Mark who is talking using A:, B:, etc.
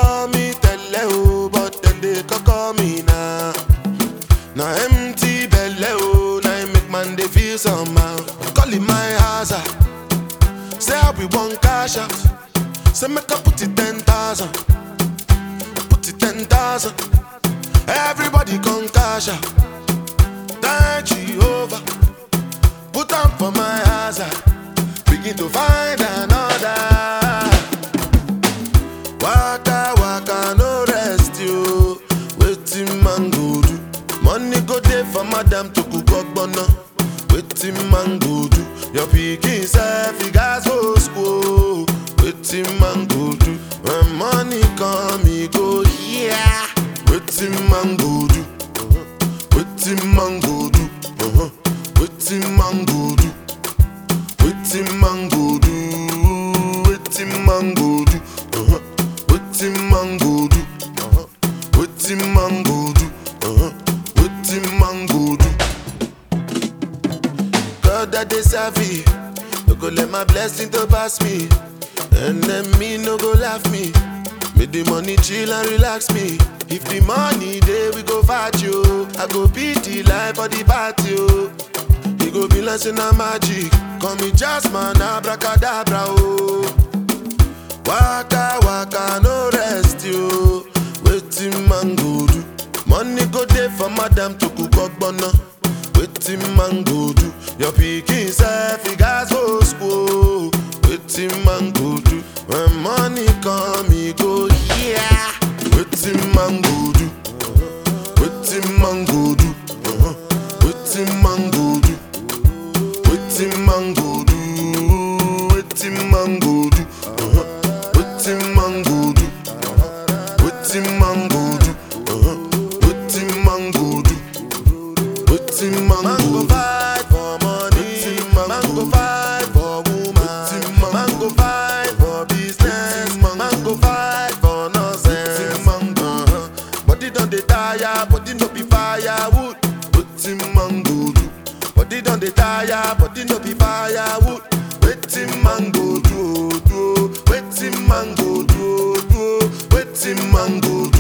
A: call me tele o, but then they call me now. Now empty belly oh, now it make man they feel somehow. Call it my hazard. Say how we want cash out. Say make I put it ten thousand. Put it ten thousand. Everybody come cash out. Thank Jehovah. Put on for my hazard. Begin to find another. Waka waka no rest you. Waiting man go do. Money go dey for madam to cook ogbonna. Waiting man go do. Your pikin self he gas go school. Waiting man go do. When money come he go yeah. Waiting man go do. Waiting man go do. Uh-huh. Waiting man go do. Waiting man go do. Waiting man go do. Uh-huh. Waiting man go do. Uh-huh. Waiting man go do. Uh-huh. Waiting man go do. God that they serve me. No go let my blessing to pass me. And then me no go laugh me. Make the money chill and relax me. If the money there we go fight you. I go beat the life for the party. Oh. You go be like say na magic. Call me Jasmine, abracadabra. Oh. Waka waka no rest you. Waiting man go do. Money go dey for madam to cook ogbonna. Waiting man go do. Your pikin self he gas go school. Waiting man go do. When money come he go yeah. Waiting man go do. Waiting man go do. Uh-huh. Waiting man go do. Waiting man go do. Waiting man go do. Uh-huh. Waiting man go do. Waiting man go do. Uh-huh. Waiting man go do. Waiting man go fight for money. Man go fight for woman. Man go fight for business. Man go fight for nonsense. Uh-huh. Body don dey tire, body no be firewood. Waiting man go do. Body don dey tire, body no be firewood. Waiting man go do, do. Waiting man go do, do. Waiting man go do.